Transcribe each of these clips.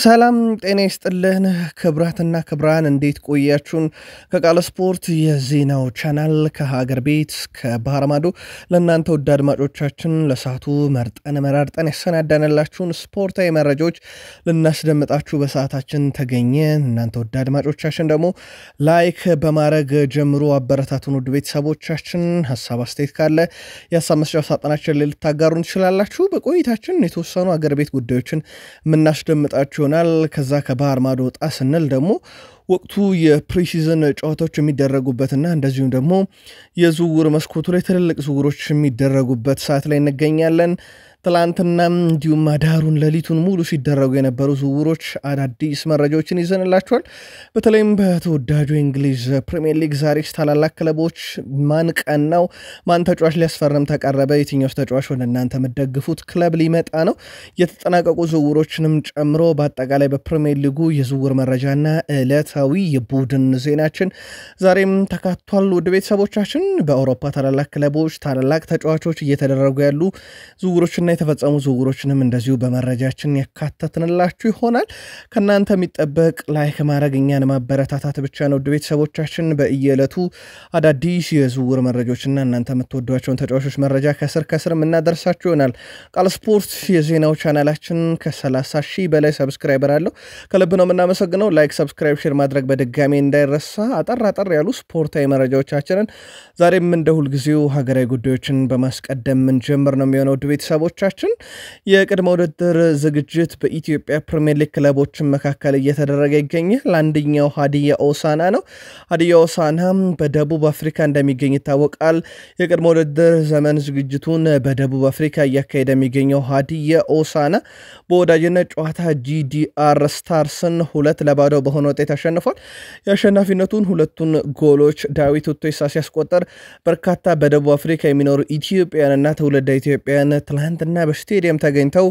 ሰላም ጤና ይስጥልን ክብራትና ክብራን፣ እንዴት ቆያችሁን? ከቃለ ስፖርት የዜናው ቻናል ከሀገር ቤት ከባህር ማዶ ለእናንተ ውድ አድማጮቻችን ለሰዓቱ መርጠን መራርጠን ያሰናዳንላችሁን ስፖርታዊ መረጃዎች ልናስደምጣችሁ በሰዓታችን ተገኘን። እናንተ ውድ አድማጮቻችን ደግሞ ላይክ በማድረግ ጀምሮ አበረታቱን። ውድ ቤተሰቦቻችን ሀሳብ አስተያየት ካለ የሀሳብ መስጫ ሳጥናችን ላይ ልታጋሩን ትችላላችሁ። በቆይታችን የተወሰኑ አገር ቤት ጉዳዮችን የምናስደምጣችሁ ይሆናል። ከዛ ከባህር ማዶ ወጣ ስንል ደግሞ ወቅቱ የፕሪሲዝን ጨዋታዎች የሚደረጉበትና እንደዚሁም ደግሞ የዝውውር መስኮቱ ላይ ትልልቅ ዝውውሮች የሚደረጉበት ሰዓት ላይ እንገኛለን። ትላንትናም እንዲሁም አዳሩን ሌሊቱን ሙሉ ሲደረጉ የነበሩ ዝውውሮች አዳዲስ መረጃዎችን ይዘንላቸዋል። በተለይም በተወዳጁ የእንግሊዝ ፕሪሚየር ሊግ ዛሬ ታላላቅ ክለቦች ማን ቀናው፣ ማን ተጫዋች ሊያስፈርም ተቃረበ፣ የትኛውስ ተጫዋች ወደ እናንተ የምትደግፉት ክለብ ሊመጣ ነው፣ የተጠናቀቁ ዝውውሮችንም ጨምሮ በአጠቃላይ በፕሪሚየር ሊጉ የዝውውር መረጃና ዕለታዊ የቡድን ዜናችን ዛሬም ተካቷል። ውድ ቤተሰቦቻችን በአውሮፓ ታላላቅ ክለቦች ታላላቅ ተጫዋቾች እየተደረጉ ያሉ ዝውውሮችና የተፈጸሙ ዝውውሮችንም እንደዚሁ በመረጃችን ያካተትንላችሁ ይሆናል። ከእናንተ የሚጠበቅ ላይክ ማድረግ እኛን ማበረታታት ብቻ ነው። ውድ ቤተሰቦቻችን በየዕለቱ አዳዲስ የዝውውር መረጃዎችና እናንተ የምትወዷቸውን ተጫዋቾች መረጃ ከስር ከስር የምናደርሳችሁ ይሆናል። ቃል ስፖርት የዜናው ቻናላችን ከ30 ሺህ በላይ ሰብስክራይበር አለው። ከልብ ነው የምናመሰግነው። ላይክ፣ ሰብስክራይብ፣ ሼር ማድረግ በድጋሚ እንዳይረሳ። አጠር አጠር ያሉ ስፖርታዊ መረጃዎቻችንን ዛሬም እንደ ሁልጊዜው ሀገራዊ ጉዳዮችን በማስቀደም የምንጀምር ነው የሚሆነው ውድ ቤተሰቦች ቻችን የቅድመ ውድድር ዝግጅት በኢትዮጵያ ፕሪሚየር ሊግ ክለቦችን መካከል እየተደረገ ይገኛል። አንደኛው ሀዲያ ኦሳና ነው። ሀዲያ ኦሳና በደቡብ አፍሪካ እንደሚገኝ ይታወቃል። የቅድመ ውድድር ዘመን ዝግጅቱን በደቡብ አፍሪካ እያካሄደ የሚገኘው ሀዲያ ኦሳና በወዳጅነት ጨዋታ ጂዲአር ስታርስን ሁለት ለባዶ በሆነ ውጤት አሸንፏል። የአሸናፊነቱን ሁለቱን ጎሎች ዳዊት ኡቶይሳ ሲያስቆጠር በርካታ በደቡብ አፍሪካ የሚኖሩ ኢትዮጵያውያንና ትውልደ ኢትዮጵያውያን ትላንትና በስቴዲየም ተገኝተው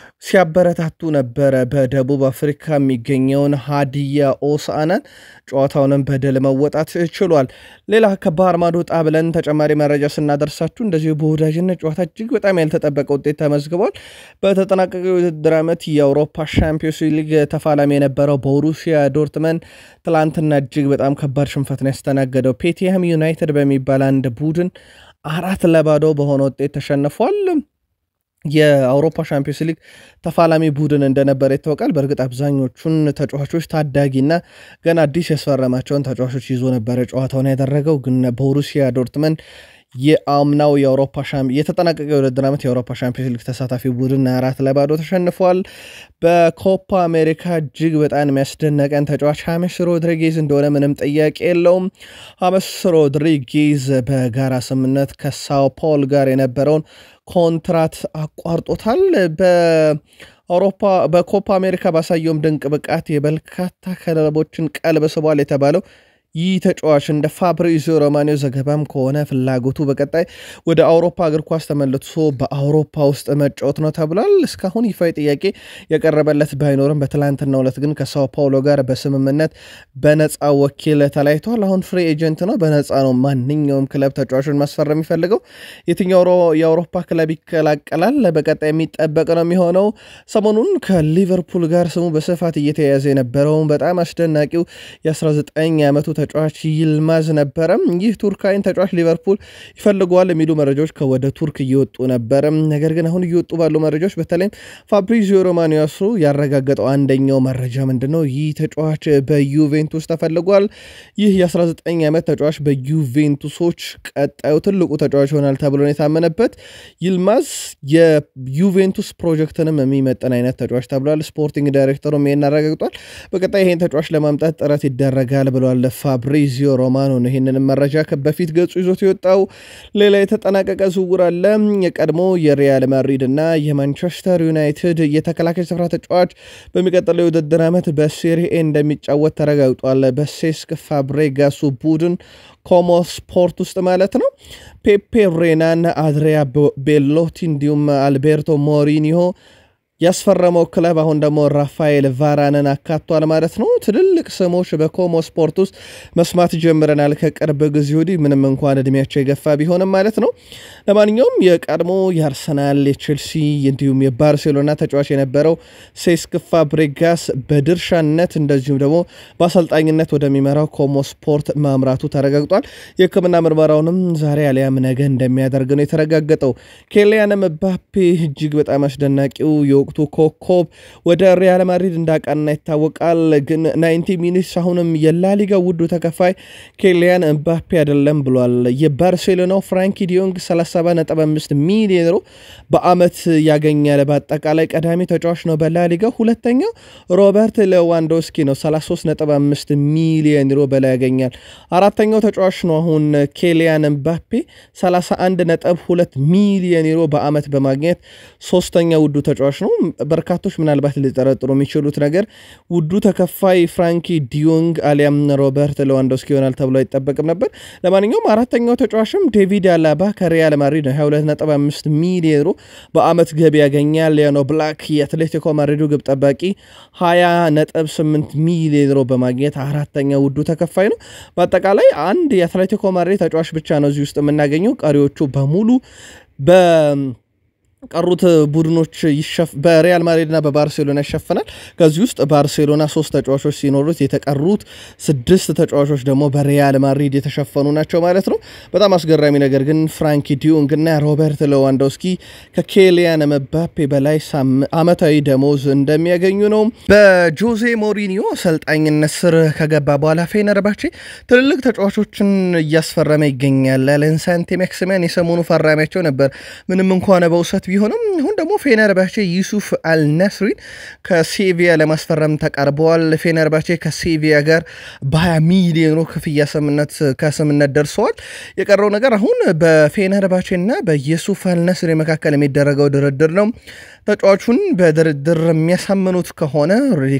ሲያበረታቱ ነበረ። በደቡብ አፍሪካ የሚገኘውን ሀዲያ ኦሳናን ጨዋታውንም በድል መወጣት ችሏል። ሌላ ከባህር ማዶ ወጣ ብለን ተጨማሪ መረጃ ስናደርሳችሁ እንደዚሁ በወዳጅነት ጨዋታ እጅግ በጣም ያልተጠበቀ ውጤት ተመዝግቧል። በተጠናቀቀ የውድድር ዓመት የአውሮፓ ሻምፒዮንስ ሊግ ተፋላሚ የነበረው ቦሩሲያ ዶርትመን ትላንትና እጅግ በጣም ከባድ ሽንፈት ነው ያስተናገደው። ፔቲያም ዩናይትድ በሚባል አንድ ቡድን አራት ለባዶ በሆነ ውጤት ተሸንፏል። የአውሮፓ ሻምፒዮንስ ሊግ ተፋላሚ ቡድን እንደነበረ ይታወቃል። በእርግጥ አብዛኞቹን ተጫዋቾች ታዳጊና ገና አዲስ ያስፈረማቸውን ተጫዋቾች ይዞ ነበረ ጨዋታውን ያደረገው። ግን ቦሩሲያ ዶርትመንድ የአምናው የአውሮፓ የተጠናቀቀ የውድድር ዓመት የአውሮፓ ሻምፒዮንስ ሊግ ተሳታፊ ቡድን አራት ለባዶ ተሸንፏል። በኮፓ አሜሪካ እጅግ በጣም የሚያስደነቀን ተጫዋች ሀሜስ ሮድሪጌዝ እንደሆነ ምንም ጥያቄ የለውም። ሀሜስ ሮድሪጌዝ በጋራ ስምምነት ከሳው ፖል ጋር የነበረውን ኮንትራት አቋርጦታል። በአውሮፓ በኮፓ አሜሪካ ባሳየውም ድንቅ ብቃት የበርካታ ክለቦችን ቀልብ ስቧል የተባለው ይህ ተጫዋች እንደ ፋብሪዚዮ ሮማኒዮ ዘገባም ከሆነ ፍላጎቱ በቀጣይ ወደ አውሮፓ እግር ኳስ ተመልሶ በአውሮፓ ውስጥ መጫወት ነው ተብሏል። እስካሁን ይፋዊ ጥያቄ የቀረበለት ባይኖርም በትላንትናው ዕለት ግን ከሳው ፓውሎ ጋር በስምምነት በነፃ ወኪል ተለያይተዋል። አሁን ፍሪ ኤጀንት ነው፣ በነፃ ነው ማንኛውም ክለብ ተጫዋቹን ማስፈረም የሚፈልገው። የትኛው የአውሮፓ ክለብ ይቀላቀላል በቀጣይ የሚጠበቅ ነው የሚሆነው። ሰሞኑን ከሊቨርፑል ጋር ስሙ በስፋት እየተያያዘ የነበረው በጣም አስደናቂው የ19 ዓመቱ ተጫዋች ይልማዝ ነበረ። ይህ ቱርካዊን ተጫዋች ሊቨርፑል ይፈልገዋል የሚሉ መረጃዎች ከወደ ቱርክ እየወጡ ነበረ። ነገር ግን አሁን እየወጡ ባሉ መረጃዎች በተለይም ፋብሪዚዮ ሮማኒዮ ያረጋገጠው አንደኛው መረጃ ምንድን ነው? ይህ ተጫዋች በዩቬንቱስ ተፈልጓል። ይህ የ19 ዓመት ተጫዋች በዩቬንቱሶች ቀጣዩ ትልቁ ተጫዋች ይሆናል ተብሎ ነው የታመነበት። ይልማዝ የዩቬንቱስ ፕሮጀክትንም የሚመጥን አይነት ተጫዋች ተብሏል። ስፖርቲንግ ዳይሬክተሩም ይሄን አረጋግጧል። በቀጣይ ይሄን ተጫዋች ለማምጣት ጥረት ይደረጋል ብሏል ፋብሪዚዮ ሮማኖ ነው ይህንንም መረጃ በፊት ገጹ ይዞት የወጣው። ሌላ የተጠናቀቀ ዝውውር አለ። የቀድሞ የሪያል ማድሪድ እና የማንቸስተር ዩናይትድ የተከላካይ ስፍራ ተጫዋች በሚቀጥለው የውድድር ዓመት በሴሪኤ እንደሚጫወት ተረጋግጧል። በሴስክ ፋብሬጋሱ ቡድን ኮሞ ስፖርት ውስጥ ማለት ነው። ፔፔ ሬናን፣ አድሪያ ቤሎቲ እንዲሁም አልቤርቶ ሞሪኒሆ ያስፈረመው ክለብ አሁን ደግሞ ራፋኤል ቫራንን አካቷል ማለት ነው። ትልልቅ ስሞች በኮሞ ስፖርት ውስጥ መስማት ጀምረናል ከቅርብ ጊዜ ወዲህ ምንም እንኳን እድሜያቸው የገፋ ቢሆንም ማለት ነው። ለማንኛውም የቀድሞ የአርሰናል የቼልሲ እንዲሁም የባርሴሎና ተጫዋች የነበረው ሴስክ ፋብሬጋስ በድርሻነት እንደዚሁም ደግሞ በአሰልጣኝነት ወደሚመራው ኮሞ ስፖርት ማምራቱ ተረጋግጧል። የሕክምና ምርመራውንም ዛሬ አሊያም ነገ እንደሚያደርግ ነው የተረጋገጠው። ኬሊያን ምባፔ እጅግ በጣም አስደናቂው የወቅቱ ኮከብ ወደ ሪያል ማድሪድ እንዳቃና ይታወቃል። ግን ናይንቲ ሚኒትስ አሁንም የላሊጋ ውዱ ተከፋይ ኬሊያን ምባፔ አይደለም ብሏል። የባርሴሎናው ፍራንኪ ዲዮንግ 37.5 ሚሊዮን ዩሮ በአመት ያገኛል። በአጠቃላይ ቀዳሚ ተጫዋች ነው በላሊጋ። ሁለተኛው ሮበርት ሌዋንዶስኪ ነው 33.5 ሚሊዮን ዩሮ በላይ ያገኛል። አራተኛው ተጫዋች ነው አሁን ኬሊያን ምባፔ 31.2 ሚሊዮን ዩሮ በአመት በማግኘት ሶስተኛ ውዱ ተጫዋች ነው። በርካቶች ምናልባት ሊጠረጥሩ የሚችሉት ነገር ውዱ ተከፋይ ፍራንኪ ዲዮንግ አሊያም ሮበርት ሌዋንዶስኪ ይሆናል ተብሎ አይጠበቅም ነበር። ለማንኛውም አራተኛው ተጫዋችም ዴቪድ አላባ ከሪያል ማድሪድ ነው 22.5 ሚሊዮን ዩሮ በአመት ገቢ ያገኛል። ሊያኖ ብላክ የአትሌቲኮ ማድሪዱ ግብ ጠባቂ 20.8 ሚሊዮን ዩሮ በማግኘት አራተኛ ውዱ ተከፋይ ነው። በአጠቃላይ አንድ የአትሌቲኮ ማድሪድ ተጫዋች ብቻ ነው እዚህ ውስጥ የምናገኘው። ቀሪዎቹ በሙሉ በ ቀሩት ቡድኖች በሪያል ማድሪድና በባርሴሎና ይሸፍናል። ከዚህ ውስጥ ባርሴሎና ሶስት ተጫዋቾች ሲኖሩት የተቀሩት ስድስት ተጫዋቾች ደግሞ በሪያል ማድሪድ የተሸፈኑ ናቸው ማለት ነው። በጣም አስገራሚ ነገር ግን ፍራንኪ ዲዮንግ እና ሮበርት ሌዋንዶስኪ ከኬሊያን መባፔ በላይ አመታዊ ደሞዝ እንደሚያገኙ ነው። በጆዜ ሞሪኒዮ አሰልጣኝነት ስር ከገባ በኋላ ፌነርባቼ ትልልቅ ተጫዋቾችን እያስፈረመ ይገኛል። ሌንሳንቴ ማክሲሚያን የሰሞኑ ፈራሚያቸው ነበር ምንም እንኳን በውሰት ቢሆንም አሁን ደግሞ ፌነርባቼ ዩሱፍ አልነስሪን ከሴቪያ ለማስፈረም ተቃርበዋል። ፌነርባቼ ከሴቪያ ጋር በ20 ሚሊዮን ክፍያ ስምነት ከስምነት ደርሰዋል። የቀረው ነገር አሁን በፌነርባቼ እና በዩሱፍ አልነስሪ መካከል የሚደረገው ድርድር ነው። ተጫዋቹን በድርድር የሚያሳምኑት ከሆነ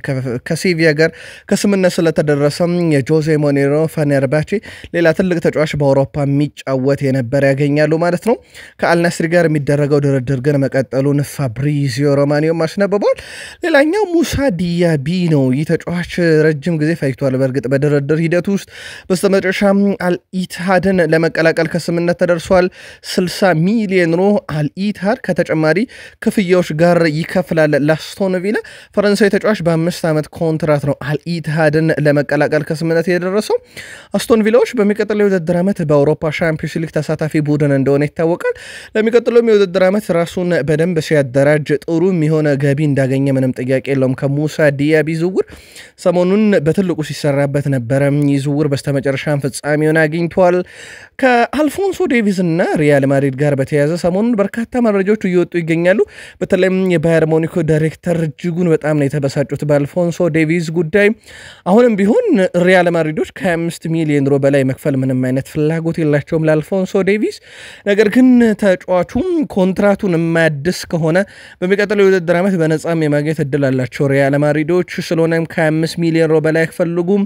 ከሴቪያ ጋር ከስምነት ስለተደረሰም የጆዜ ሞኔሮ ፌነርባቼ ሌላ ትልቅ ተጫዋች በአውሮፓ የሚጫወት የነበረ ያገኛሉ ማለት ነው። ከአልነስሪ ጋር የሚደረገው ድርድር ግን መቀጠሉን ፋብሪዚዮ ሮማኒዮም አስነብቧል። ሌላኛው ሙሳ ዲያቢ ነው። ይህ ተጫዋች ረጅም ጊዜ ፈጅቷል። በእርግጥ በድርድር ሂደት ውስጥ በስተመጨረሻም አልኢትሃድን ለመቀላቀል ከስምነት ተደርሷል። 60 ሚሊዮን ዩሮ አልኢትሃድ ከተጨማሪ ክፍያዎች ጋር ይከፍላል። ላስቶን ቪላ ፈረንሳዊ ተጫዋች በአምስት ዓመት ኮንትራት ነው አልኢትሃድን ለመቀላቀል ከስምነት የደረሰው። አስቶን ቪላዎች በሚቀጥለው የውድድር ዓመት በአውሮፓ ሻምፒዮንስ ሊግ ተሳታፊ ቡድን እንደሆነ ይታወቃል። ለሚቀጥለውም የውድድር ዓመት ራሱን በደንብ ሲያደራጅ ጥሩ የሆነ ገቢ እንዳገኘ ምንም ጥያቄ የለውም። ከሙሳ ዲያቢ ዝውውር ሰሞኑን በትልቁ ሲሰራበት ነበረ። ይህ ዝውውር በስተመጨረሻም ፍጻሜውን አግኝቷል። ከአልፎንሶ ዴቪዝ እና ሪያል ማድሪድ ጋር በተያያዘ ሰሞኑን በርካታ መረጃዎች እየወጡ ይገኛሉ። በተለይም የባየር ሞኒኮ ዳይሬክተር እጅጉን በጣም ነው የተበሳጩት በአልፎንሶ ዴቪዝ ጉዳይ። አሁንም ቢሆን ሪያል ማድሪዶች ከ25 ሚሊዮን ዩሮ በላይ መክፈል ምንም አይነት ፍላጎት የላቸውም ለአልፎንሶ ዴቪዝ። ነገር ግን ተጫዋቹም ኮንትራቱን የማያድስ ከሆነ በሚቀጥለው የውድድር ዓመት በነጻም የማግኘት እድል አላቸው ሪያል ማድሪዶች። ስለሆነም ከ25 ሚሊዮን ዩሮ በላይ አይፈልጉም።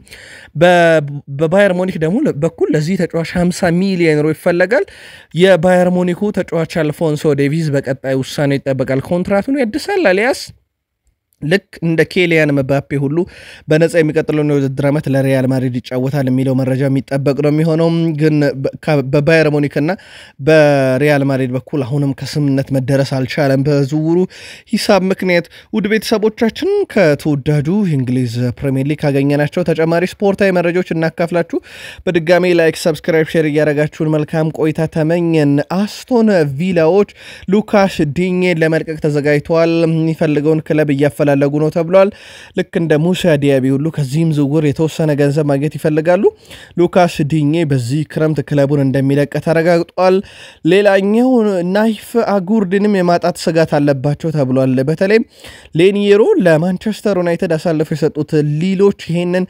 በባየር ሞኒክ ደግሞ በኩል ለዚህ ተጫዋች 50 ሚሊዮን ዩሮ ይፈለጋል። የባየር ሞኒኩ ተጫዋች አልፎንሶ ዴቪዝ በቀጣይ ውሳኔ ይጠበቃል። ኮንትራቱን ያድሳል አሊያስ ልክ እንደ ኬሊያን መባፔ ሁሉ በነጻ የሚቀጥለውን የውድድር ዓመት ለሪያል ማድሪድ ይጫወታል የሚለው መረጃ የሚጠበቅ ነው የሚሆነው። ግን በባየር ሙኒክና በሪያል ማድሪድ በኩል አሁንም ከስምነት መደረስ አልቻለም በዝውውሩ ሂሳብ ምክንያት። ውድ ቤተሰቦቻችን ከተወዳጁ የእንግሊዝ ፕሪሚየር ሊግ ካገኘናቸው ተጨማሪ ስፖርታዊ መረጃዎች እናካፍላችሁ። በድጋሜ ላይክ፣ ሰብስክራይብ፣ ሼር እያደረጋችሁን መልካም ቆይታ ተመኘን። አስቶን ቪላዎች ሉካስ ዲኜን ለመልቀቅ ተዘጋጅተዋል። የሚፈልገውን ክለብ እያፈላ እያፈላለጉ ነው ተብሏል። ልክ እንደ ሙሳ ዲያቢ ሁሉ ከዚህም ዝውውር የተወሰነ ገንዘብ ማግኘት ይፈልጋሉ። ሉካስ ዲኜ በዚህ ክረምት ክለቡን እንደሚለቅ ተረጋግጧል። ሌላኛው ናይፍ አጉርድንም የማጣት ስጋት አለባቸው ተብሏል። በተለይም ሌኒየሮ ለማንቸስተር ዩናይትድ አሳልፈው የሰጡት ሊሎች ይሄንን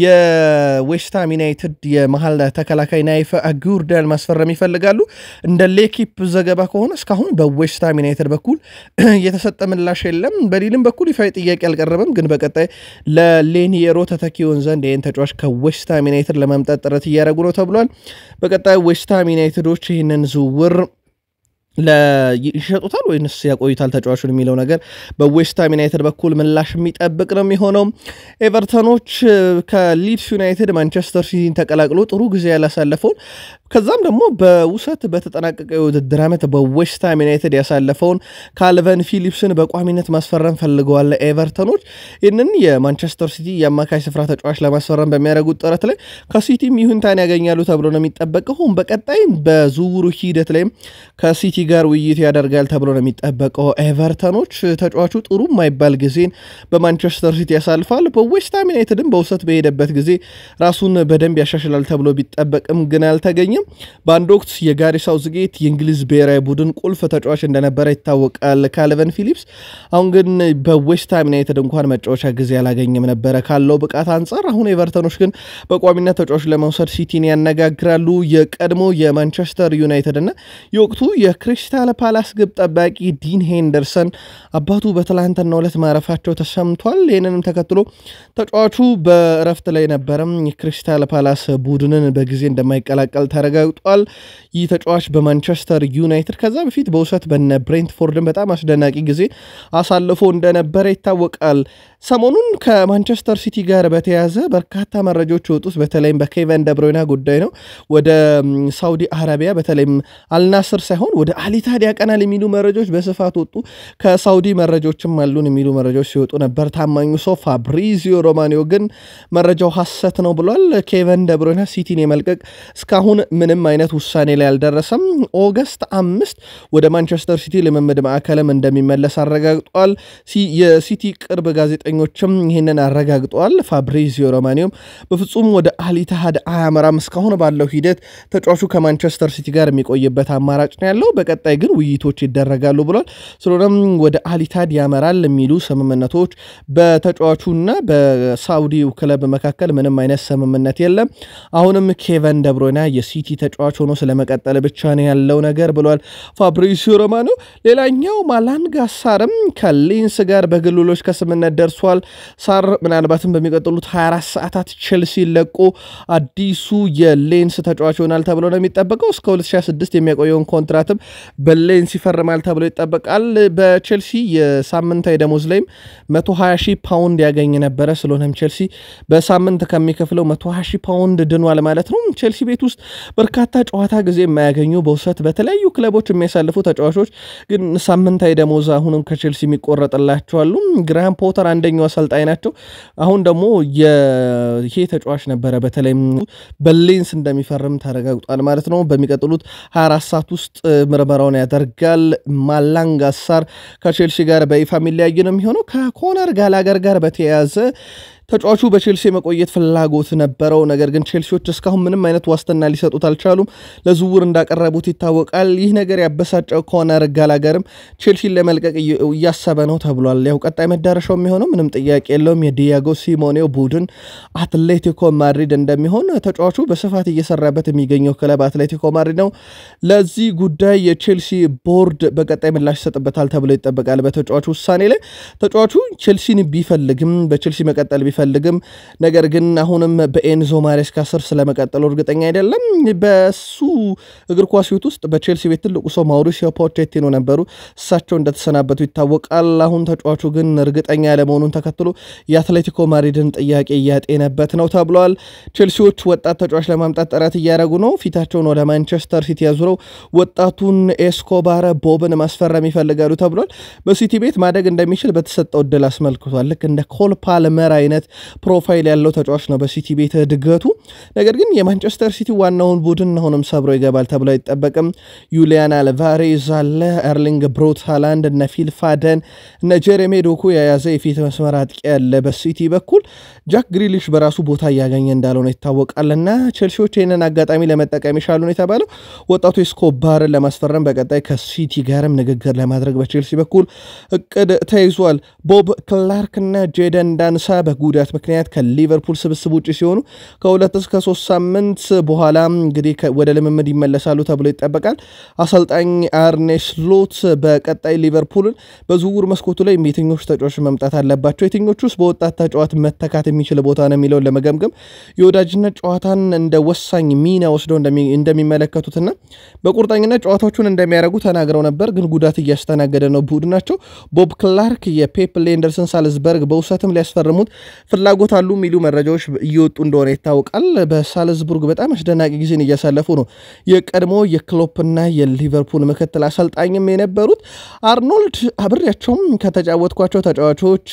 የዌስትሃም ዩናይትድ የመሀል ተከላካይ ናይፍ አጉርዳን ማስፈረም ይፈልጋሉ። እንደ ሌኪፕ ዘገባ ከሆነ እስካሁን በዌስትሃም ዩናይትድ በኩል የተሰጠ ምላሽ የለም። በሊልም በኩል ይፋ ጥያቄ አልቀረበም። ግን በቀጣይ ለሌኒየሮ ተተኪውን ዘንድ ይህን ተጫዋች ከዌስትሃም ዩናይትድ ለማምጣት ጥረት እያደረጉ ነው ተብሏል። በቀጣይ ዌስትሃም ዩናይትዶች ይህንን ዝውውር ይሸጡታል ወይንስ ያቆዩታል ተጫዋቹን የሚለው ነገር በዌስትሃም ዩናይትድ በኩል ምላሽ የሚጠብቅ ነው የሚሆነው። ኤቨርተኖች ከሊድስ ዩናይትድ ማንቸስተር ሲቲን ተቀላቅሎ ጥሩ ጊዜ ያላሳለፈውን ከዛም ደግሞ በውሰት በተጠናቀቀ የውድድር ዓመት በዌስትሃም ዩናይትድ ያሳለፈውን ካልቨን ፊሊፕስን በቋሚነት ማስፈረም ፈልገዋል ኤቨርተኖች። ይህንን የማንቸስተር ሲቲ የአማካይ ስፍራ ተጫዋች ለማስፈረም በሚያደርጉት ጥረት ላይ ከሲቲም ይሁንታን ያገኛሉ ተብሎ ነው የሚጠበቀው። በቀጣይም በዝውውሩ ሂደት ላይም ከሲቲ ጋር ውይይት ያደርጋል ተብሎ ነው የሚጠበቀው። ኤቨርተኖች ተጫዋቹ ጥሩ የማይባል ጊዜን በማንቸስተር ሲቲ ያሳልፋል። በዌስትሃም ዩናይትድም በውሰት በሄደበት ጊዜ ራሱን በደንብ ያሻሽላል ተብሎ ቢጠበቅም ግን አልተገኘም። በአንድ ወቅት የጋሪ ሳውዝጌት የእንግሊዝ ብሔራዊ ቡድን ቁልፍ ተጫዋች እንደነበረ ይታወቃል ካልቨን ፊሊፕስ። አሁን ግን በዌስትሃም ዩናይትድ እንኳን መጫወቻ ጊዜ አላገኘም ነበረ ካለው ብቃት አንጻር። አሁን ኤቨርተኖች ግን በቋሚነት ተጫዋች ለመውሰድ ሲቲን ያነጋግራሉ። የቀድሞ የማንቸስተር ዩናይትድ እና የወቅቱ የክሪስታል ፓላስ ግብ ጠባቂ ዲን ሄንደርሰን አባቱ በትላንትናው ዕለት ማረፋቸው ተሰምቷል። ይህንንም ተከትሎ ተጫዋቹ በእረፍት ላይ ነበረም የክሪስታል ፓላስ ቡድንን በጊዜ እንደማይቀላቀል ተረጋግጧል። ይህ ተጫዋች በማንቸስተር ዩናይትድ ከዛ በፊት በውሰት በነ ብሬንትፎርድን በጣም አስደናቂ ጊዜ አሳልፎ እንደነበረ ይታወቃል። ሰሞኑን ከማንቸስተር ሲቲ ጋር በተያያዘ በርካታ መረጃዎች የወጡት በተለይም በኬቨን ደብሮይና ጉዳይ ነው። ወደ ሳውዲ አረቢያ በተለይም አልናስር ሳይሆን ወደ አሊታድ ያቀናል የሚሉ መረጃዎች በስፋት ወጡ። ከሳውዲ መረጃዎችም አሉን የሚሉ መረጃዎች ሲወጡ ነበር። ታማኙ ሰው ፋብሪዚዮ ሮማኒዮ ግን መረጃው ሐሰት ነው ብሏል። ኬቨን ደብሮይና ሲቲን የመልቀቅ እስካሁን ምንም አይነት ውሳኔ ላይ አልደረሰም። ኦገስት አምስት ወደ ማንቸስተር ሲቲ ልምምድ ማዕከልም እንደሚመለስ አረጋግጧል። የሲቲ ቅርብ ጋዜጠኞችም ይህንን አረጋግጠዋል። ፋብሪዚዮ ሮማኒዮም በፍጹም ወደ አሊታሃድ አያመራም እስካሁን ባለው ሂደት ተጫዋቹ ከማንቸስተር ሲቲ ጋር የሚቆይበት አማራጭ ነው ያለው። በቀጣይ ግን ውይይቶች ይደረጋሉ ብሏል። ስለሆነም ወደ አሊታድ ያመራል የሚሉ ስምምነቶች በተጫዋቹና በሳውዲው ክለብ መካከል ምንም አይነት ስምምነት የለም። አሁንም ኬቨን ደብሮይና የሲቲ ተጫዋች ሆኖ ስለመቀጠል ብቻ ነው ያለው ነገር ብሏል ፋብሪሲዮ ሮማኖ። ሌላኛው ማላንጋ ሳርም ከሌንስ ጋር በግልሎች ከስምምነት ደርሷል። ሳር ምናልባትም በሚቀጥሉት 24 ሰዓታት ቼልሲ ለቆ አዲሱ የሌንስ ተጫዋች ይሆናል ተብሎ ነው የሚጠበቀው። እስከ 2026 የሚያቆየውን ኮንትራትም በሌንስ ይፈርማል ተብሎ ይጠበቃል። በቼልሲ የሳምንታዊ ደሞዝ ላይም 120 ሺህ ፓውንድ ያገኝ ነበረ። ስለሆነም ቼልሲ በሳምንት ከሚከፍለው 120 ሺህ ፓውንድ ድኗል ማለት ነው። ቼልሲ ቤት ውስጥ በርካታ ጨዋታ ጊዜ የማያገኙ በውሰት በተለያዩ ክለቦች የሚያሳልፉ ተጫዋቾች ግን ሳምንታዊ ደሞዝ አሁንም ከቼልሲ የሚቆረጥላቸዋሉ። ግራሃም ፖተር አንደኛው አሰልጣኝ ናቸው። አሁን ደግሞ ይሄ ተጫዋች ነበረ በተለይም በሌንስ እንደሚፈርም ተረጋግጧል ማለት ነው። በሚቀጥሉት 24 ሰዓት ውስጥ ምርመራውን ያደርጋል። ማላንጋ ሳር ከቼልሲ ጋር በይፋ የሚለያይ ነው የሚሆነው። ከኮነር ጋላገር ጋር በተያያዘ ተጫዋቹ በቼልሲ የመቆየት ፍላጎት ነበረው። ነገር ግን ቼልሲዎች እስካሁን ምንም አይነት ዋስትና ሊሰጡት አልቻሉም። ለዝውውር እንዳቀረቡት ይታወቃል። ይህ ነገር ያበሳጨው ኮነር ጋላገርም ቼልሲን ለመልቀቅ እያሰበ ነው ተብሏል። ያው ቀጣይ መዳረሻው የሚሆነው ምንም ጥያቄ የለውም የዲያጎ ሲሞኔው ቡድን አትሌቲኮ ማድሪድ እንደሚሆን ተጫዋቹ በስፋት እየሰራበት የሚገኘው ክለብ አትሌቲኮ ማድሪድ ነው። ለዚህ ጉዳይ የቼልሲ ቦርድ በቀጣይ ምላሽ ይሰጥበታል ተብሎ ይጠበቃል። በተጫዋቹ ውሳኔ ላይ ተጫዋቹ ቼልሲን ቢፈልግም በቼልሲ መቀጠል ቢፈልግም ነገር ግን አሁንም በኤንዞ ማሬስካ ስር ስለመቀጠሉ እርግጠኛ አይደለም። በሱ እግር ኳስ ሕይወት ውስጥ በቼልሲ ቤት ትልቁ ሰው ማውሪሲዮ ፖቼቲኖ ነበሩ። እሳቸው እንደተሰናበቱ ይታወቃል። አሁን ተጫዋቹ ግን እርግጠኛ ያለመሆኑን ተከትሎ የአትሌቲኮ ማድሪድን ጥያቄ እያጤነበት ነው ተብሏል። ቼልሲዎች ወጣት ተጫዋች ለማምጣት ጥረት እያደረጉ ነው። ፊታቸውን ወደ ማንቸስተር ሲቲ ያዙረው ወጣቱን ኤስኮባረ ቦብን ማስፈረም ይፈልጋሉ ተብሏል። በሲቲ ቤት ማደግ እንደሚችል በተሰጠው እድል አስመልክቷል። ልክ እንደ ኮል ፓልመር አይነት ፕሮፋይል ያለው ተጫዋች ነው በሲቲ ቤት እድገቱ። ነገር ግን የማንቸስተር ሲቲ ዋናውን ቡድን አሁንም ሰብሮ ይገባል ተብሎ አይጠበቅም። ዩሊያን አልቫሬዝ አለ፣ ኤርሊንግ ብሮት ሃላንድ፣ እነ ፊል ፋደን፣ እነ ጀሬሜ ዶኩ የያዘ የፊት መስመር አጥቂ ያለ በሲቲ በኩል ጃክ ግሪሊሽ በራሱ ቦታ እያገኘ እንዳልሆነ ይታወቃል። እና ቼልሲዎች ይህንን አጋጣሚ ለመጠቀም ይሻሉ ነው የተባለው። ወጣቱ ኤስኮባርን ለማስፈረም በቀጣይ ከሲቲ ጋርም ንግግር ለማድረግ በቼልሲ በኩል እቅድ ተይዟል። ቦብ ክላርክ እና ጄደን ዳንሳ በጉዳት ጉዳት ምክንያት ከሊቨርፑል ስብስብ ውጭ ሲሆኑ ከሁለት እስከ ሶስት ሳምንት በኋላ እንግዲህ ወደ ልምምድ ይመለሳሉ ተብሎ ይጠበቃል። አሰልጣኝ አርኔ ስሎት በቀጣይ ሊቨርፑልን በዝውውር መስኮቱ ላይ የትኞቹ ተጫዋቾች መምጣት አለባቸው፣ የትኞቹ ውስጥ በወጣት ተጫዋት መተካት የሚችል ቦታ ነው የሚለውን ለመገምገም የወዳጅነት ጨዋታን እንደ ወሳኝ ሚና ወስደው እንደሚመለከቱትና በቁርጠኝነት ጨዋታዎቹን እንደሚያደርጉ ተናግረው ነበር። ግን ጉዳት እያስተናገደ ነው ቡድናቸው። ቦብ ክላርክ የፔፕ ሌንደርስን ሳልዝበርግ በውሰትም ሊያስፈርሙት ፍላጎት አሉ የሚሉ መረጃዎች እየወጡ እንደሆነ ይታወቃል። በሳልዝቡርግ በጣም አስደናቂ ጊዜን እያሳለፉ ነው። የቀድሞ የክሎፕና የሊቨርፑል ምክትል አሰልጣኝም የነበሩት አርኖልድ አብሬያቸውም ከተጫወትኳቸው ተጫዋቾች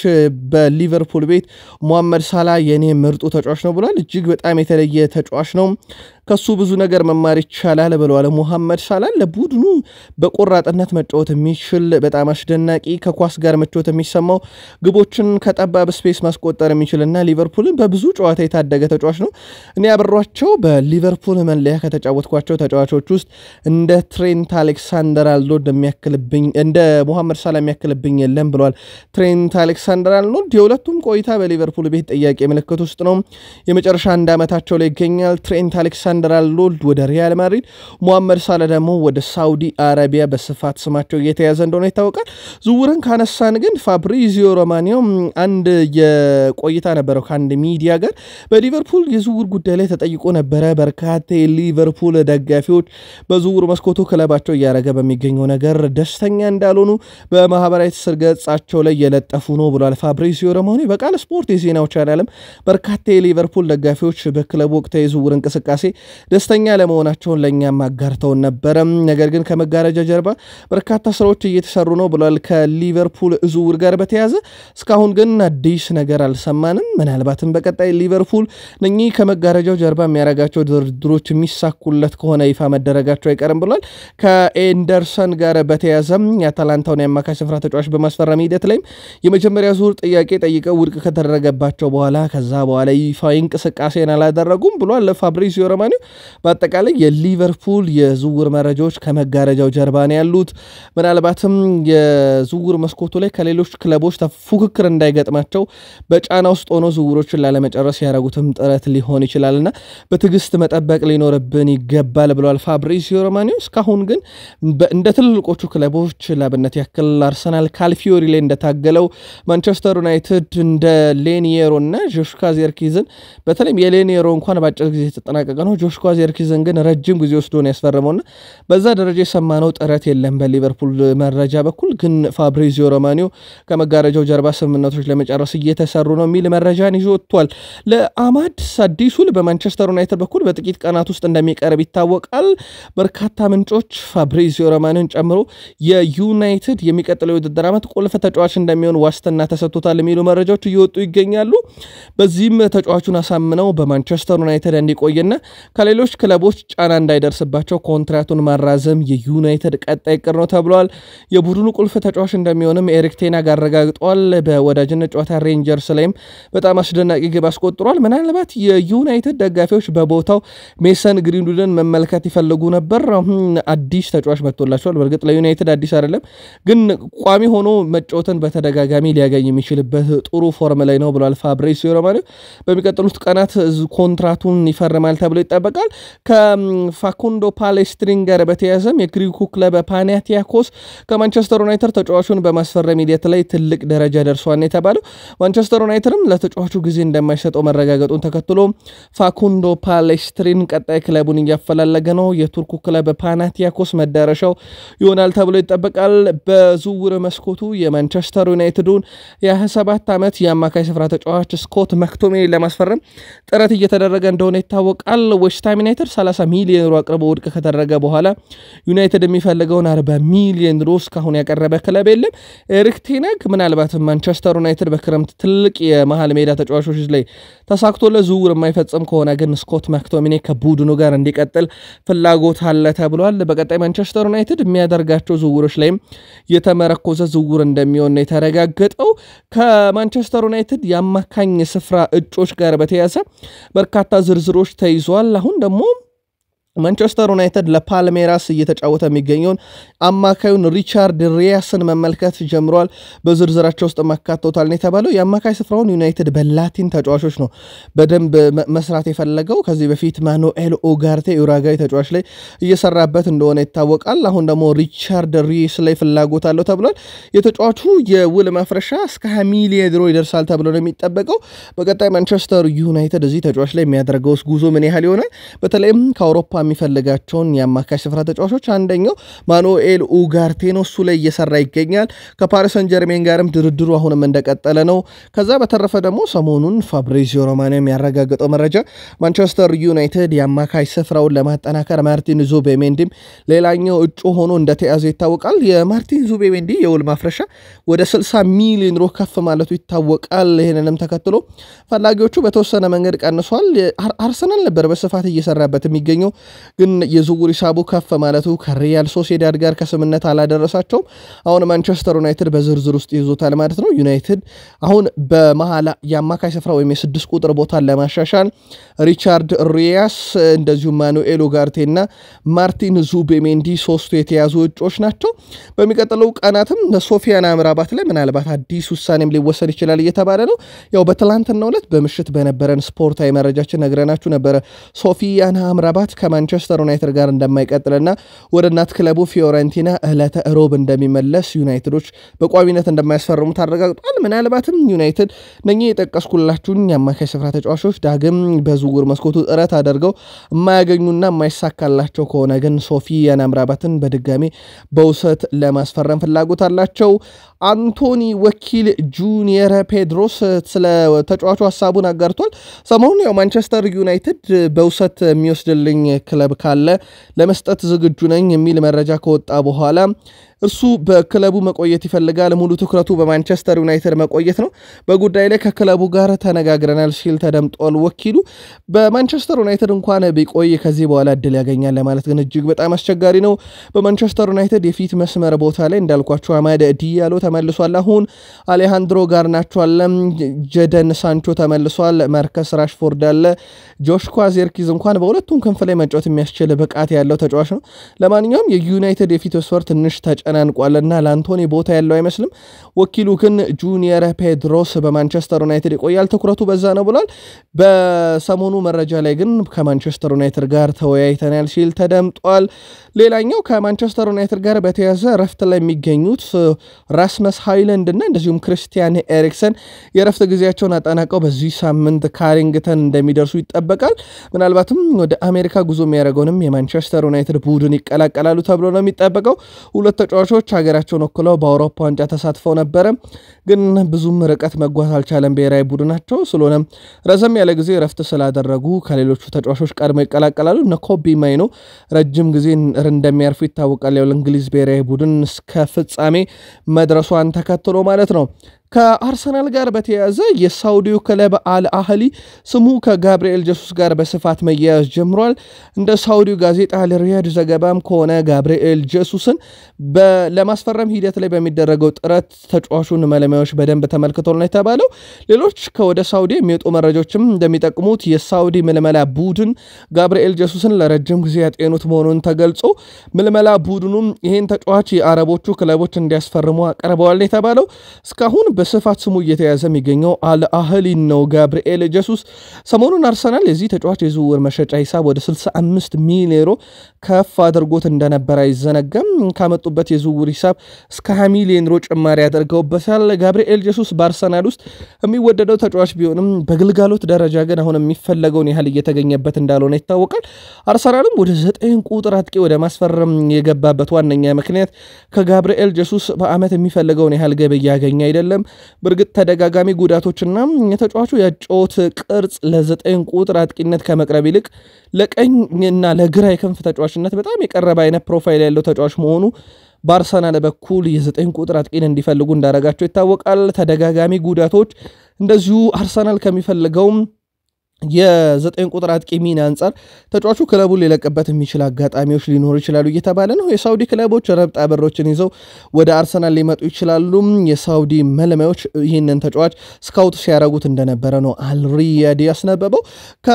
በሊቨርፑል ቤት ሞሐመድ ሳላ የኔ ምርጡ ተጫዋች ነው ብሏል። እጅግ በጣም የተለየ ተጫዋች ነው። ከሱ ብዙ ነገር መማር ይቻላል ብለዋል። ሙሐመድ ሳላ ለቡድኑ በቆራጥነት መጫወት የሚችል በጣም አስደናቂ ከኳስ ጋር ምቾት የሚሰማው ግቦችን ከጠባብ ስፔስ ማስቆጠር የሚችልና ሊቨርፑልን በብዙ ጨዋታ የታደገ ተጫዋች ነው። እኔ አብሯቸው በሊቨርፑል መለያ ከተጫወትኳቸው ተጫዋቾች ውስጥ እንደ ትሬንት አሌክሳንደር አልኖልድ የሚያክልብኝ እንደ ሙሐመድ ሳላ የሚያክልብኝ የለም ብለዋል። ትሬንት አሌክሳንደር አልኖልድ የሁለቱም ቆይታ በሊቨርፑል ቤት ጥያቄ ምልክት ውስጥ ነው። የመጨረሻ አንድ ዓመታቸው ላይ ይገኛል። ትሬንት አሌክሳንደር አልኖልድ ወደ ሪያል ማድሪድ፣ ሙሐመድ ሳላ ደግሞ ወደ ሳውዲ አረቢያ በስፋት ስማቸው እየተያዘ እንደሆነ ይታወቃል። ዝውውርን ካነሳን ግን ፋብሪዚዮ ሮማኒዮ አንድ የቆይታ ነበረው ከአንድ ሚዲያ ጋር በሊቨርፑል የዝውውር ጉዳይ ላይ ተጠይቆ ነበረ። በርካታ የሊቨርፑል ደጋፊዎች በዝውውር መስኮቱ ክለባቸው እያደረገ በሚገኘው ነገር ደስተኛ እንዳልሆኑ በማህበራዊ ትስስር ገጻቸው ላይ የለጠፉ ነው ብሏል ፋብሪዚዮ ሮማኒዮ። በቃል ስፖርት የዜናው ቻናልም በርካታ የሊቨርፑል ደጋፊዎች በክለቡ ወቅታዊ የዝውውር እንቅስቃሴ ደስተኛ ለመሆናቸውን ለእኛም አጋርተውን ነበረ። ነገር ግን ከመጋረጃ ጀርባ በርካታ ስራዎች እየተሰሩ ነው ብሏል። ከሊቨርፑል ዝውውር ጋር በተያዘ እስካሁን ግን አዲስ ነገር አልሰማንም። ምናልባትም በቀጣይ ሊቨርፑል እነኚህ ከመጋረጃው ጀርባ የሚያደርጋቸው ድርድሮች የሚሳኩለት ከሆነ ይፋ መደረጋቸው አይቀርም ብሏል። ከኤንደርሰን ጋር በተያዘም የአታላንታውን የአማካይ ስፍራ ተጫዋች በማስፈረም ሂደት ላይም የመጀመሪያ ዙር ጥያቄ ጠይቀው ውድቅ ከተደረገባቸው በኋላ ከዛ በኋላ ይፋዊ እንቅስቃሴን አላደረጉም ብሏል ፋብሪዚዮ ሮማኒዮ። በአጠቃላይ የሊቨርፑል የዝውውር መረጃዎች ከመጋረጃው ጀርባ ነው ያሉት። ምናልባትም የዝውውር መስኮቱ ላይ ከሌሎች ክለቦች ፉክክር እንዳይገጥማቸው በጫና ውስጥ ሆኖ ዝውውሮችን ላለመጨረስ ያደረጉትም ጥረት ሊሆን ይችላልና በትዕግስት መጠበቅ ሊኖርብን ይገባል ብለዋል ፋብሪዚዮ ሮማኒዮ። እስካሁን ግን እንደ ትልልቆቹ ክለቦች ላብነት ያክል አርሰናል ካልፊዮሪ ላይ እንደታገለው፣ ማንቸስተር ዩናይትድ እንደ ሌኒየሮ እና ጆሽኳ ዜርኪዝን በተለይም የሌኒየሮ እንኳን በአጭር ጊዜ የተጠናቀቀ ነው። ጆሽኳ ዜርኪዝን ግን ረጅም ጊዜ ወስዶ ነው ያስፈረመውና በዛ ደረጃ የሰማነው ጥረት የለም በሊቨርፑል መረጃ በኩል ግን ፋብሪዚዮ ሮማኒዮ ከመጋረጃው ጀርባ ስምምነቶች ለመጨረስ እየተሰሩ ነው የሚል መረጃን ይዞ ወጥቷል። ለአማድ አዲስ ውል በማንቸስተር ዩናይትድ በኩል በጥቂት ቀናት ውስጥ እንደሚቀርብ ይታወቃል። በርካታ ምንጮች ፋብሪዚዮ ሮማኒዮን ጨምሮ የዩናይትድ የሚቀጥለው የውድድር ዓመት ቁልፍ ተጫዋች እንደሚሆን ዋስትና ተሰጥቶታል የሚሉ መረጃዎች እየወጡ ይገኛሉ። በዚህም ተጫዋቹን አሳምነው በማንቸስተር ዩናይትድ እንዲቆይና ከሌሎች ክለቦች ጫና እንዳይደርስባቸው ኮንትራቱን ማራዘም የዩናይትድ ቀጣይ እቅድ ነው ተብሏል። የቡድኑ ቁልፍ ተጫዋች እንደሚሆንም ኤሪክ ቴናግ አረጋግጧል። በወዳጅነት ጨዋታ ሬንጀርስ ላይም በጣም አስደናቂ ግብ አስቆጥሯል። ምናልባት የዩናይትድ ደጋፊዎች በቦታው ሜሰን ግሪንውድን መመልከት ይፈልጉ ነበር። አሁን አዲስ ተጫዋች መጥቶላቸዋል። በእርግጥ ለዩናይትድ አዲስ አይደለም፣ ግን ቋሚ ሆኖ መጫወትን በተደጋጋሚ ሊያገኝ የሚችልበት ጥሩ ፎርም ላይ ነው ብሏል ፋብሪዚዮ ሮማኒዮ። በሚቀጥሉት ቀናት ኮንትራቱን ይፈርማል ተብሎ ይጠበቃል። ከፋኩንዶ ፓሌስትሪን ጋር በተያያዘም የግሪኩ ክለብ ፓናቲያኮስ ከማንቸስተር ዩናይትድ ተጫዋቹን በማስፈረም ሂደት ላይ ትልቅ ደረጃ ደርሷን የተባለው ማንቸስተር ዩናይትድም ለተጫዋቹ ጊዜ እንደማይሰጠው መረጋገጡን ተከትሎ ፋኩንዶ ፓሌስትሪን ቀጣይ ክለቡን እያፈላለገ ነው። የቱርኩ ክለብ ፓናቲያኮስ መዳረሻው ይሆናል ተብሎ ይጠበቃል። በዝውውር መስኮቱ የማንቸስተር ዩናይትዱን የ27 ዓመት የአማካይ ስፍራ ተጫዋች ስኮት መክቶሜኒ ለማስፈረም ጥረት እየተደረገ እንደሆነ ይታወቃል። ዌስትሃም ዩናይትድ 30 ሚሊዮን ዩሮ አቅርቦ ውድቅ ከተደረገ በኋላ ዩናይትድ የሚፈልገውን 40 ሚሊዮን ዩሮ እስካሁን ያቀረበ ክለብ የለም። ኤሪክ ቴናግ ምናልባትም ማንቸስተር ዩናይትድ በክረምት ትልቅ የመሀል ሜዳ ተጫዋቾች ላይ ተሳክቶለት ዝውውር የማይፈጽም ከሆነ ግን ስኮት ማክቶሚኔ ከቡድኑ ጋር እንዲቀጥል ፍላጎት አለ ተብሏል። በቀጣይ ማንቸስተር ዩናይትድ የሚያደርጋቸው ዝውውሮች ላይም የተመረኮዘ ዝውውር እንደሚሆን ነው የተረጋገጠው። ከማንቸስተር ዩናይትድ የአማካኝ ስፍራ እጮች ጋር በተያያዘ በርካታ ዝርዝሮች ተይዟል። አሁን ደግሞ ማንቸስተር ዩናይትድ ለፓልሜራስ እየተጫወተ የሚገኘውን አማካዩን ሪቻርድ ሪያስን መመልከት ጀምሯል። በዝርዝራቸው ውስጥ ማካተውታል ነው የተባለው። የአማካይ ስፍራውን ዩናይትድ በላቲን ተጫዋቾች ነው በደንብ መስራት የፈለገው። ከዚህ በፊት ማኑኤል ኦጋርቴ ኡራጋዊ ተጫዋች ላይ እየሰራበት እንደሆነ ይታወቃል። አሁን ደግሞ ሪቻርድ ሪስ ላይ ፍላጎት አለው ተብሏል። የተጫዋቹ የውል ማፍረሻ እስከ 20 ሚሊዮን ዩሮ ይደርሳል ተብሎ ነው የሚጠበቀው። በቀጣይ ማንቸስተር ዩናይትድ እዚህ ተጫዋች ላይ የሚያደርገው ጉዞ ምን ያህል ይሆናል? በተለይም ከአውሮፓ የሚፈልጋቸውን የአማካይ ስፍራ ተጫዋቾች አንደኛው ማኑኤል ኡጋርቴ ነው። እሱ ላይ እየሰራ ይገኛል። ከፓሪስ ሰን ጀርሜን ጋርም ድርድሩ አሁንም እንደቀጠለ ነው። ከዛ በተረፈ ደግሞ ሰሞኑን ፋብሪዚዮ ሮማኖ የሚያረጋግጠው መረጃ ማንቸስተር ዩናይትድ የአማካይ ስፍራውን ለማጠናከር ማርቲን ዙቤሜንዲም ሌላኛው እጩ ሆኖ እንደተያዘ ይታወቃል። የማርቲን ዙቤሜንዲ የውል ማፍረሻ ወደ 60 ሚሊዮን ዩሮ ከፍ ማለቱ ይታወቃል። ይህንንም ተከትሎ ፈላጊዎቹ በተወሰነ መንገድ ቀንሷል። አርሰናል ነበር በስፋት እየሰራበት የሚገኘው ግን የዝውውር ሂሳቡ ከፍ ማለቱ ከሪያል ሶሴዳድ ጋር ከስምነት አላደረሳቸውም። አሁን ማንቸስተር ዩናይትድ በዝርዝር ውስጥ ይዞታል ማለት ነው። ዩናይትድ አሁን በመሀል የአማካይ ስፍራ ወይም የስድስት ቁጥር ቦታን ለማሻሻል ሪቻርድ ሪያስ እንደዚሁም ማኑኤል ኡጋርቴና ማርቲን ዙቤሜንዲ ሶስቱ የተያዙ እጮች ናቸው። በሚቀጥለው ቀናትም በሶፊያን አምራባት ላይ ምናልባት አዲስ ውሳኔም ሊወሰድ ይችላል እየተባለ ነው። ያው በትላንትናው ዕለት በምሽት በነበረን ስፖርታዊ መረጃችን ነግረናችሁ ነበረ ሶፊያን አምራባት ከማንቸስተር ዩናይትድ ጋር እንደማይቀጥልና ወደ እናት ክለቡ ፊዮረንቲና ዕለተ ሮብ እንደሚመለስ ዩናይትዶች በቋሚነት እንደማያስፈርሙት አረጋግጧል። ምናልባትም ዩናይትድ እነኚህ የጠቀስኩላችሁን የአማካይ ስፍራ ተጫዋቾች ዳግም በዝውውር መስኮቱ ጥረት አድርገው የማያገኙና የማይሳካላቸው ከሆነ ግን ሶፊያን አምራባትን በድጋሚ በውሰት ለማስፈረም ፍላጎት አላቸው። አንቶኒ ወኪል ጁኒየር ፔድሮስ ስለ ተጫዋቹ ሀሳቡን አጋርቷል። ሰሞኑን ያው ማንቸስተር ዩናይትድ በውሰት የሚወስድልኝ ክለብ ካለ ለመስጠት ዝግጁ ነኝ የሚል መረጃ ከወጣ በኋላ እርሱ በክለቡ መቆየት ይፈልጋል። ሙሉ ትኩረቱ በማንቸስተር ዩናይትድ መቆየት ነው። በጉዳይ ላይ ከክለቡ ጋር ተነጋግረናል ሲል ተደምጧል። ወኪሉ በማንቸስተር ዩናይትድ እንኳን ቢቆይ ከዚህ በኋላ እድል ያገኛል ለማለት ግን እጅግ በጣም አስቸጋሪ ነው። በማንቸስተር ዩናይትድ የፊት መስመር ቦታ ላይ እንዳልኳቸው አማደ ዲያሎ ተመልሷል። አሁን አሌሃንድሮ ጋርናቾ አለ፣ ጀደን ሳንቾ ተመልሷል፣ ማርከስ ራሽፎርድ አለ፣ ጆሽኳ ዜርኪዝ እንኳን በሁለቱም ክንፍ ላይ መጫወት የሚያስችል ብቃት ያለው ተጫዋች ነው። ለማንኛውም የዩናይትድ የፊት መስመር ትንሽ ተጨናንቋልና ለአንቶኒ ቦታ ያለው አይመስልም። ወኪሉ ግን ጁኒየር ፔድሮስ በማንቸስተር ዩናይትድ ይቆያል፣ ትኩረቱ በዛ ነው ብሏል። በሰሞኑ መረጃ ላይ ግን ከማንቸስተር ዩናይትድ ጋር ተወያይተናል ሲል ተደምጧል። ሌላኛው ከማንቸስተር ዩናይትድ ጋር በተያዘ ረፍት ላይ የሚገኙት ራስመስ ሃይለንድ እና እንደዚሁም ክርስቲያን ኤሪክሰን የረፍት ጊዜያቸውን አጠናቀው በዚህ ሳምንት ካሪንግተን እንደሚደርሱ ይጠበቃል። ምናልባትም ወደ አሜሪካ ጉዞ የሚያደርገውንም የማንቸስተር ዩናይትድ ቡድን ይቀላቀላሉ ተብሎ ነው የሚጠበቀው። ሁለት ተጫዋቾች ሀገራቸውን ወክለው በአውሮፓ ዋንጫ ተሳትፈው ነበረ፣ ግን ብዙም ርቀት መጓዝ አልቻለም ብሔራዊ ቡድናቸው። ስለሆነም ረዘም ያለ ጊዜ ረፍት ስላደረጉ ከሌሎቹ ተጫዋቾች ቀድመው ይቀላቀላሉ። እነ ኮቢ ማይኖ ረጅም ጊዜ እንደሚያርፉ ይታወቃል። ያው ለእንግሊዝ ብሔራዊ ቡድን እስከ ፍጻሜ መድረሷን ተከትሎ ማለት ነው። ከአርሰናል ጋር በተያያዘ የሳውዲው ክለብ አል አህሊ ስሙ ከጋብርኤል ጀሱስ ጋር በስፋት መያያዝ ጀምሯል። እንደ ሳውዲው ጋዜጣ ለሪያድ ዘገባም ከሆነ ጋብርኤል ጀሱስን ለማስፈረም ሂደት ላይ በሚደረገው ጥረት ተጫዋቹን መለማዮች በደንብ ተመልክቷል ነው የተባለው። ሌሎች ከወደ ሳውዲ የሚወጡ መረጃዎችም እንደሚጠቅሙት የሳውዲ ምልመላ ቡድን ጋብርኤል ጀሱስን ለረጅም ጊዜ ያጤኑት መሆኑን ተገልጾ ምልመላ ቡድኑም ይህን ተጫዋች የአረቦቹ ክለቦች እንዲያስፈርሙ አቀርበዋል ነው የተባለው እስካሁን በስፋት ስሙ እየተያዘ የሚገኘው አልአህሊ ነው። ጋብርኤል ጀሱስ ሰሞኑን አርሰናል የዚህ ተጫዋች የዝውውር መሸጫ ሂሳብ ወደ 65 ሚሊዮን ዩሮ ከፍ አድርጎት እንደነበረ አይዘነጋም። ካመጡበት የዝውውር ሂሳብ እስከ 20 ሚሊዮን ዩሮ ጭማሪ ያደርገውበታል። ጋብርኤል ጀሱስ በአርሰናል ውስጥ የሚወደደው ተጫዋች ቢሆንም በግልጋሎት ደረጃ ግን አሁን የሚፈለገውን ያህል እየተገኘበት እንዳልሆነ ይታወቃል። አርሰናልም ወደ ዘጠኝ ቁጥር አጥቂ ወደ ማስፈረም የገባበት ዋነኛ ምክንያት ከጋብርኤል ጀሱስ በዓመት የሚፈልገውን ያህል ገቢ እያገኘ አይደለም። በእርግጥ ተደጋጋሚ ጉዳቶችና የተጫዋቹ የጨዋታ ቅርጽ ለዘጠኝ ቁጥር አጥቂነት ከመቅረብ ይልቅ ለቀኝና ለግራ የክንፍ ተጫዋችነት በጣም የቀረበ አይነት ፕሮፋይል ያለው ተጫዋች መሆኑ በአርሰናል በኩል የዘጠኝ ቁጥር አጥቂን እንዲፈልጉ እንዳረጋቸው ይታወቃል። ተደጋጋሚ ጉዳቶች እንደዚሁ አርሰናል ከሚፈልገውም የዘጠኝ ቁጥር አጥቂ ሚና አንጻር ተጫዋቹ ክለቡን ሊለቅበት የሚችል አጋጣሚዎች ሊኖሩ ይችላሉ እየተባለ ነው። የሳውዲ ክለቦች ረብጣ ብሮችን ይዘው ወደ አርሰናል ሊመጡ ይችላሉ። የሳውዲ መልማዮች ይህንን ተጫዋች ስካውት ሲያደርጉት እንደነበረ ነው አልሪያድ ያስነበበው።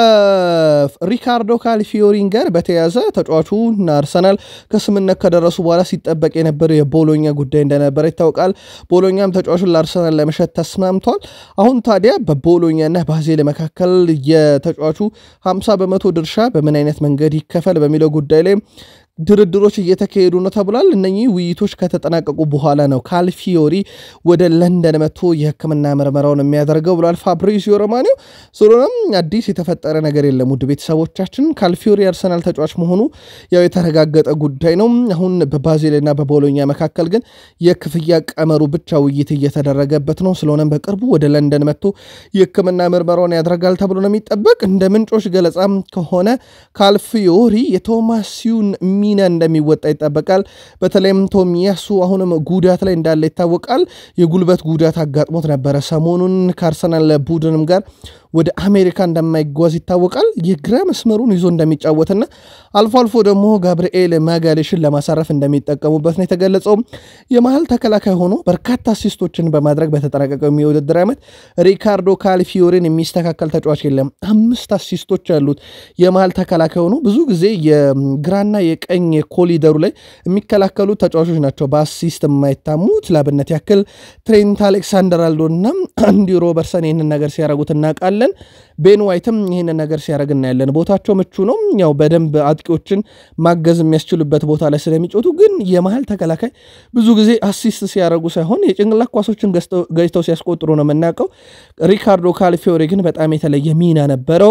ከሪካርዶ ካልፊዮሪን ጋር በተያዘ ተጫዋቹና አርሰናል ከስምነት ከደረሱ በኋላ ሲጠበቅ የነበረው የቦሎኛ ጉዳይ እንደነበረ ይታወቃል። ቦሎኛም ተጫዋቹን ለአርሰናል ለመሸጥ ተስማምቷል። አሁን ታዲያ በቦሎኛና ባዜል መካከል የተጫዋቹ 50 በመቶ ድርሻ በምን አይነት መንገድ ይከፈል በሚለው ጉዳይ ላይ ድርድሮች እየተካሄዱ ነው ተብሏል። እነኚህ ውይይቶች ከተጠናቀቁ በኋላ ነው ካልፊዮሪ ወደ ለንደን መጥቶ የሕክምና ምርመራውን የሚያደርገው ብሏል ፋብሪዚዮ ሮማኒዮ። ስለሆነም አዲስ የተፈጠረ ነገር የለም። ውድ ቤተሰቦቻችን ካልፊዮሪ አርሰናል ተጫዋች መሆኑ ያው የተረጋገጠ ጉዳይ ነው። አሁን በባዜልና በቦሎኛ መካከል ግን የክፍያ ቀመሩ ብቻ ውይይት እየተደረገበት ነው። ስለሆነም በቅርቡ ወደ ለንደን መጥቶ የሕክምና ምርመራውን ያደርጋል ተብሎ ነው የሚጠበቅ። እንደ ምንጮች ገለጻም ከሆነ ካልፊዮሪ የቶማሲዩን ሚና እንደሚወጣ ይጠበቃል። በተለይም ቶሚያሱ አሁንም ጉዳት ላይ እንዳለ ይታወቃል። የጉልበት ጉዳት አጋጥሞት ነበረ ሰሞኑን ከአርሰናል ቡድንም ጋር ወደ አሜሪካ እንደማይጓዝ ይታወቃል። የግራ መስመሩን ይዞ እንደሚጫወትና አልፎ አልፎ ደግሞ ጋብርኤል ማጋሌሽን ለማሳረፍ እንደሚጠቀሙበት ነው የተገለጸው። የመሀል ተከላካይ ሆኖ በርካታ አሲስቶችን በማድረግ በተጠናቀቀው የውድድር ዓመት ሪካርዶ ካልፊዮሪን የሚስተካከል ተጫዋች የለም። አምስት አሲስቶች ያሉት የመሀል ተከላካይ ሆኖ ብዙ ጊዜ የግራና የቀኝ ኮሊደሩ ላይ የሚከላከሉ ተጫዋቾች ናቸው በአሲስት የማይታሙት። ላብነት ያክል ትሬንት አሌክሳንደር አልዶና አንዲ ሮበርሰን ይህንን ነገር ሲያደርጉት እናውቃለን። ቤን ዋይትም ይህንን ነገር ሲያደርግ እናያለን። ቦታቸው ምቹ ነው። ያው በደንብ አጥቂዎችን ማገዝ የሚያስችሉበት ቦታ ላይ ስለሚጮቱ፣ ግን የመሀል ተከላካይ ብዙ ጊዜ አሲስት ሲያደርጉ ሳይሆን የጭንቅላት ኳሶችን ገጭተው ሲያስቆጥሩ ነው የምናውቀው። ሪካርዶ ካልፊዮሪ ግን በጣም የተለየ ሚና ነበረው።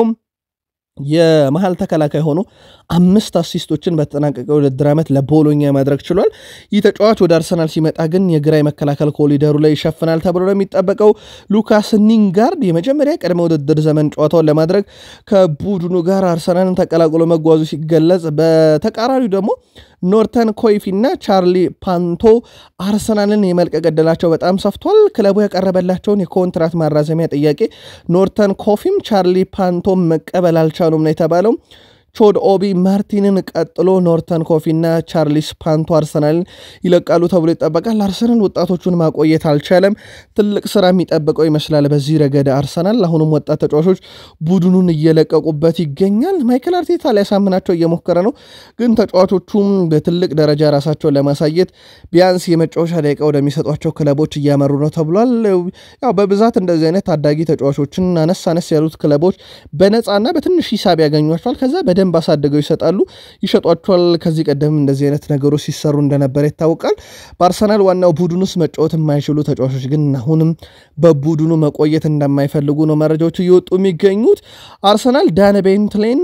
የመሀል ተከላካይ ሆኖ አምስት አሲስቶችን በተጠናቀቀ ውድድር ዓመት ለቦሎኛ ማድረግ ችሏል። ይህ ተጫዋች ወደ አርሰናል ሲመጣ ግን የግራ የመከላከል ኮሊደሩ ላይ ይሸፍናል ተብሎ ነው የሚጠበቀው። ሉካስ ኒንጋርድ የመጀመሪያ ቅድመ ውድድር ዘመን ጨዋታውን ለማድረግ ከቡድኑ ጋር አርሰናልን ተቀላቅሎ መጓዙ ሲገለጽ፣ በተቃራኒው ደግሞ ኖርተን ኮይፊ እና ቻርሊ ፓንቶ አርሰናልን የመልቀቅ ዕድላቸው በጣም ሰፍቷል። ክለቡ ያቀረበላቸውን የኮንትራት ማራዘሚያ ጥያቄ ኖርተን ኮፊም ቻርሊ ፓንቶም መቀበል አልቻሉም ነው የተባለው። ቾድ ኦቢ ማርቲንን ቀጥሎ ኖርተን ኮፊና ቻርሊስ ፓንቶ አርሰናልን ይለቃሉ ተብሎ ይጠበቃል። አርሰናል ወጣቶቹን ማቆየት አልቻለም። ትልቅ ስራ የሚጠብቀው ይመስላል በዚህ ረገድ አርሰናል። አሁንም ወጣት ተጫዋቾች ቡድኑን እየለቀቁበት ይገኛል። ማይክል አርቴታ ሊያሳምናቸው እየሞከረ ነው፣ ግን ተጫዋቾቹም በትልቅ ደረጃ ራሳቸውን ለማሳየት ቢያንስ የመጫወቻ ደቂቃ ወደሚሰጧቸው ክለቦች እያመሩ ነው ተብሏል። ያው በብዛት እንደዚህ አይነት ታዳጊ ተጫዋቾችን አነስ አነስ ያሉት ክለቦች በነፃና በትንሽ ሂሳብ ያገኟቸዋል ከዛ በደንብ አሳድገው ይሰጣሉ ይሸጧቸዋል። ከዚህ ቀደም እንደዚህ አይነት ነገሮች ሲሰሩ እንደነበረ ይታወቃል። በአርሰናል ዋናው ቡድን ውስጥ መጫወት የማይችሉ ተጫዋቾች ግን አሁንም በቡድኑ መቆየት እንደማይፈልጉ ነው መረጃዎች እየወጡ የሚገኙት። አርሰናል ዳን ቤንትሌን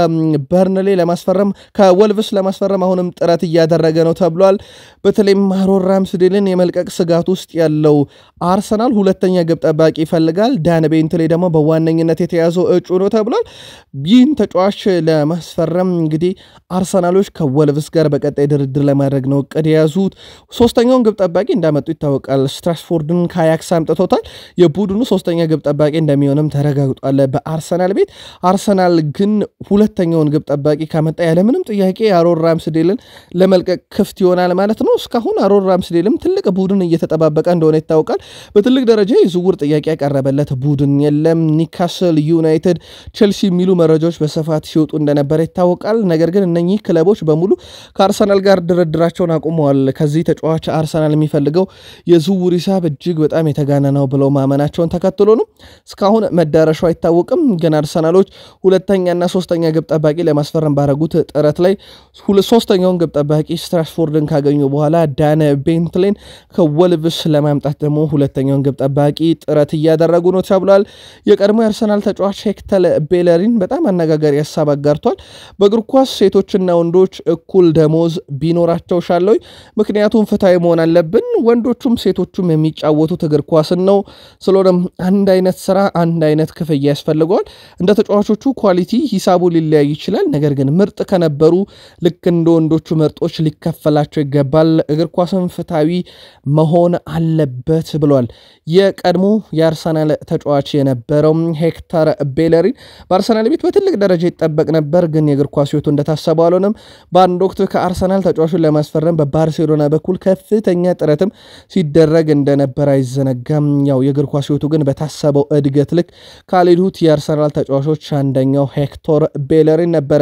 ከበርንሌ ለማስፈረም ከወልቭስ ለማስፈረም አሁንም ጥረት እያደረገ ነው ተብሏል። በተለይም አሮን ራምስዴልን የመልቀቅ ስጋት ውስጥ ያለው አርሰናል ሁለተኛ ግብ ጠባቂ ይፈልጋል። ዳን ቤንትሌ ደግሞ በዋነኝነት የተያዘው እጩ ነው ተብሏል። ይህን ተጫዋች ለማስፈረም እንግዲህ አርሰናሎች ከወልቭስ ጋር በቀጣይ ድርድር ለማድረግ ነው እቅድ የያዙት። ሶስተኛውን ግብ ጠባቂ እንዳመጡ ይታወቃል። ስትራስፎርድን ከአያክስ አምጥቶታል። የቡድኑ ሶስተኛ ግብ ጠባቂ እንደሚሆንም ተረጋግጧል በአርሰናል ቤት። አርሰናል ግን ሁለተኛውን ግብ ጠባቂ ካመጣ ያለምንም ጥያቄ አሮን ራምስዴልን ለመልቀቅ ክፍት ይሆናል ማለት ነው። እስካሁን አሮን ራምስዴልም ትልቅ ቡድን እየተጠባበቀ እንደሆነ ይታወቃል። በትልቅ ደረጃ የዝውውር ጥያቄ ያቀረበለት ቡድን የለም። ኒካስል ዩናይትድ፣ ቼልሲ የሚሉ መረጃዎች በስፋት ሲወጡ እንደነበረ ይታወቃል። ነገር ግን እነኚህ ክለቦች በሙሉ ከአርሰናል ጋር ድርድራቸውን አቁመዋል። ከዚህ ተጫዋች አርሰናል የሚፈልገው የዝውውር ሂሳብ እጅግ በጣም የተጋነ ነው ብለው ማመናቸውን ተከትሎ ነው። እስካሁን መዳረሻው አይታወቅም። ግን አርሰናሎች ሁለተኛና ሶስተኛ ግብ ጠባቂ ለማስፈረም ባረጉት ጥረት ላይ ሶስተኛውን ግብ ጠባቂ ስትራስፎርድን ካገኙ በኋላ ዳነ ቤንትሌን ከወልቭስ ለማምጣት ደግሞ ሁለተኛውን ግብ ጠባቂ ጥረት እያደረጉ ነው ተብሏል። የቀድሞ የአርሰናል ተጫዋች ሄክተር ቤለሪን በጣም አነጋጋሪ ሀሳብ አጋር ተሰርቷል። በእግር ኳስ ሴቶችና ወንዶች እኩል ደሞዝ ቢኖራቸው ሻለኝ፣ ምክንያቱም ፍትሐዊ መሆን አለብን። ወንዶቹም ሴቶቹም የሚጫወቱት እግር ኳስን ነው። ስለሆነም አንድ አይነት ስራ አንድ አይነት ክፍያ ያስፈልገዋል። እንደ ተጫዋቾቹ ኳሊቲ ሂሳቡ ሊለያይ ይችላል። ነገር ግን ምርጥ ከነበሩ ልክ እንደ ወንዶቹ ምርጦች ሊከፈላቸው ይገባል። እግር ኳስን ፍትሐዊ መሆን አለበት ብሏል። የቀድሞ የአርሰናል ተጫዋች የነበረው ሄክተር ቤለሪን በአርሰናል ቤት በትልቅ ደረጃ ይጠበቅ ነበር፣ ግን የእግር ኳስ ሕይወቱ እንደታሰበው አልሆነም። በአንድ ወቅት ከአርሰናል ተጫዋቹን ለማስፈረም በባርሴሎና በኩል ከፍተኛ ጥረትም ሲደረግ እንደነበር አይዘነጋም። ያው የእግር ኳስ ሕይወቱ ግን በታሰበው እድገት ልክ ካልሄዱት የአርሰናል ተጫዋቾች አንደኛው ሄክቶር ቤለሪን ነበረ።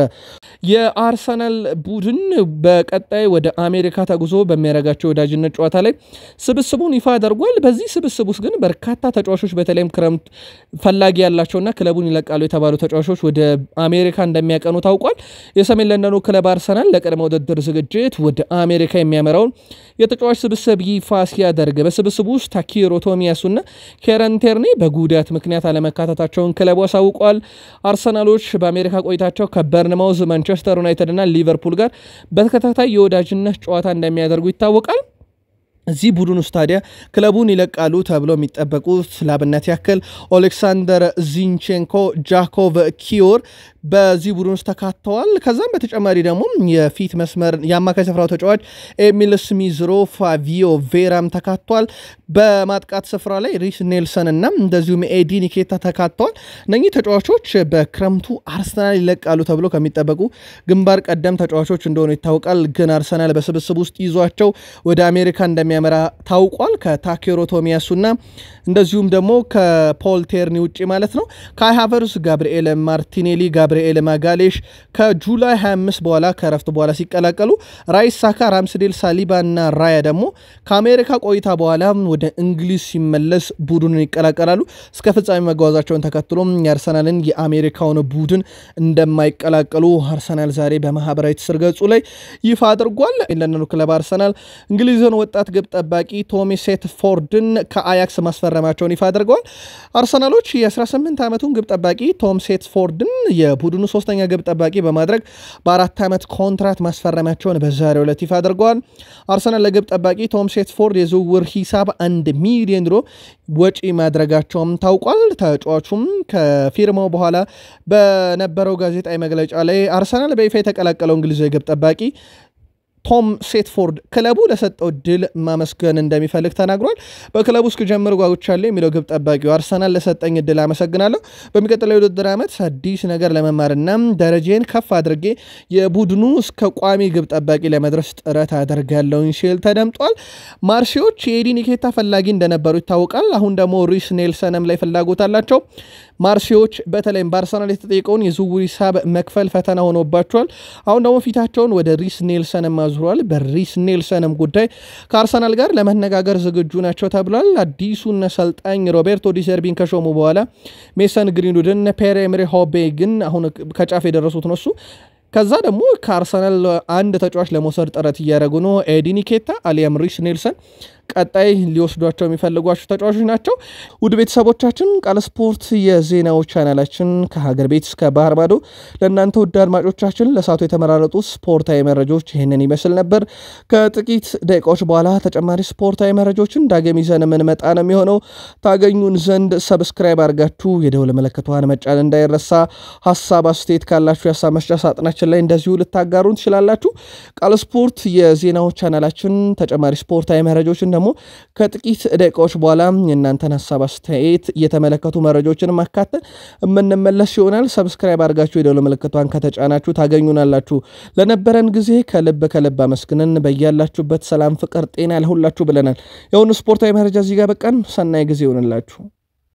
የአርሰናል ቡድን በቀጣይ ወደ አሜሪካ ተጉዞ በሚያደርጋቸው ወዳጅነት ጨዋታ ላይ ስብስቡን ይፋ አድርጓል። በዚህ ስብስብ ውስጥ ግን በርካታ ተጫዋቾች በተለይም ክረምት ፈላጊ ያላቸውና ክለቡን ይለቃሉ የተባሉ ተጫዋቾች ወደ አሜሪካ እንደሚያቀኑ ታውቋል። የሰሜን ለንደኑ ክለብ አርሰናል ለቅድመ ውድድር ዝግጅት ወደ አሜሪካ የሚያመራውን የተጫዋች ስብስብ ይፋ ሲያደርግ በስብስቡ ውስጥ ታኪሮ ቶሚያሱና ኬረን ቴርኔ በጉዳት ምክንያት አለመካተታቸውን ክለቡ አሳውቋል። አርሰናሎች በአሜሪካ ቆይታቸው ከበርንማውዝ፣ ማንቸስተር ዩናይትድ እና ሊቨርፑል ጋር በተከታታይ የወዳጅነት ጨዋታ እንደሚያደርጉ ይታወቃል። እዚህ ቡድን ውስጥ ታዲያ ክለቡን ይለቃሉ ተብሎ የሚጠበቁት ላብነት ያክል ኦሌክሳንደር ዚንቼንኮ፣ ጃኮቭ ኪዮር በዚህ ቡድን ውስጥ ተካተዋል። ከዛም በተጨማሪ ደግሞ የፊት መስመር የአማካይ ስፍራው ተጫዋች ኤሚል ስሚዝሮ፣ ፋቪዮ ቬራም ተካቷል። በማጥቃት ስፍራ ላይ ሪስ ኔልሰን እና እንደዚሁም ኤዲ ኒኬታ ተካተዋል። እነኚህ ተጫዋቾች በክረምቱ አርሰናል ይለቃሉ ተብሎ ከሚጠበቁ ግንባር ቀደም ተጫዋቾች እንደሆኑ ይታወቃል። ግን አርሰናል በስብስብ ውስጥ ይዟቸው ወደ አሜሪካ እንደሚያመራ ታውቋል። ከታኬሮ ቶሚያሱና እንደዚሁም ደግሞ ከፖል ቴርኒ ውጭ ማለት ነው። ካይ ሃቨርስ፣ ጋብርኤል ማርቲኔሊ፣ ጋብርኤል ማጋሌሽ ከጁላይ 25 በኋላ ከረፍት በኋላ ሲቀላቀሉ ራይስ ሳካ፣ ራምስዴል ሳሊባ እና ራያ ደግሞ ከአሜሪካ ቆይታ በኋላ ወደ እንግሊዝ ሲመለስ ቡድኑን ይቀላቀላሉ። እስከ ፍጻሜ መጓዛቸውን ተከትሎም የአርሰናልን የአሜሪካውን ቡድን እንደማይቀላቀሉ አርሰናል ዛሬ በማህበራዊ ትስስር ገጹ ላይ ይፋ አድርጓል። ለንደኑ ክለብ አርሰናል እንግሊዝን ወጣት ግብ ጠባቂ ቶሚ ሴትፎርድን ከአያክስ ማስፈረማቸውን ይፋ አድርገዋል። አርሰናሎች የ18 ዓመቱን ግብ ጠባቂ ቶም ሴትፎርድን የቡድኑ ሶስተኛ ግብ ጠባቂ በማድረግ በአራት ዓመት ኮንትራት ማስፈረማቸውን በዛሬው ዕለት ይፋ አድርገዋል። አርሰናል ለግብ ጠባቂ ቶም ሴትፎርድ የዝውውር ሂሳብ አንድ ሚሊዮን ዩሮ ወጪ ማድረጋቸውም ታውቋል። ተጫዋቹም ከፊርማው በኋላ በነበረው ጋዜጣዊ መግለጫ ላይ አርሰናል በይፋ የተቀላቀለው እንግሊዛዊ ግብ ጠባቂ ቶም ሴትፎርድ ክለቡ ለሰጠው ድል ማመስገን እንደሚፈልግ ተናግሯል። በክለቡ እስክጀምር ጓጉቻለሁ የሚለው ግብ ጠባቂው አርሰናል ለሰጠኝ ድል አመሰግናለሁ። በሚቀጥለው የውድድር ዓመት አዲስ ነገር ለመማርና ደረጃን ከፍ አድርጌ የቡድኑ እስከ ቋሚ ግብ ጠባቂ ለመድረስ ጥረት አደርጋለሁኝ ሲል ተደምጧል። ማርሴዎች የኤዲ ኒኬታ ፈላጊ እንደነበሩ ይታወቃል። አሁን ደግሞ ሪስ ኔልሰንም ላይ ፍላጎት አላቸው። ማርሴዎች በተለይም በአርሰናል የተጠየቀውን የዝውውር ሂሳብ መክፈል ፈተና ሆኖባቸዋል። አሁን ደግሞ ፊታቸውን ወደ ሪስ ኔልሰንም አዙረዋል። በሪስ ኔልሰንም ጉዳይ ከአርሰናል ጋር ለመነጋገር ዝግጁ ናቸው ተብሏል። አዲሱን አሰልጣኝ ሮቤርቶ ዲሰርቢን ከሾሙ በኋላ ሜሰን ግሪንውድን፣ ፔር ኤምሪ ሆቤ ግን አሁን ከጫፍ የደረሱት ነው እሱ ከዛ ደግሞ ከአርሰናል አንድ ተጫዋች ለመውሰድ ጥረት እያደረጉ ነው። ኤዲ ኒኬታ አሊያም ሪስ ኔልሰን ቀጣይ ሊወስዷቸው የሚፈልጓቸው ተጫዋቾች ናቸው። ውድ ቤተሰቦቻችን ቃል ስፖርት የዜናው ቻናላችን ከሀገር ቤት እስከ ባህር ማዶ ለእናንተ ውድ አድማጮቻችን ለሳቱ የተመራረጡ ስፖርታዊ መረጃዎች ይህንን ይመስል ነበር። ከጥቂት ደቂቃዎች በኋላ ተጨማሪ ስፖርታዊ መረጃዎችን ዳግም ይዘን የምንመጣ ነው የሚሆነው። ታገኙን ዘንድ ሰብስክራይብ አድርጋችሁ የደውል ምልክቷን መጫን እንዳይረሳ። ሀሳብ አስተያየት ካላችሁ የሀሳብ መስጫ ሳጥናችን ላይ እንደዚሁ ልታጋሩን ትችላላችሁ። ቃል ስፖርት የዜናው ቻናላችን ተጨማሪ ስፖርታዊ መረጃዎችን ደግሞ ከጥቂት ደቂቃዎች በኋላ የእናንተን ሀሳብ አስተያየት እየተመለከቱ መረጃዎችን ማካተል የምንመለስ ይሆናል። ሰብስክራይብ አድርጋችሁ የደውል ምልክቷን ከተጫናችሁ ታገኙናላችሁ። ለነበረን ጊዜ ከልብ ከልብ አመስግነን በያላችሁበት ሰላም፣ ፍቅር፣ ጤና ለሁላችሁ ብለናል። የሆኑ ስፖርታዊ መረጃ እዚህ ጋር በቃን። ሰናይ ጊዜ ይሆንላችሁ።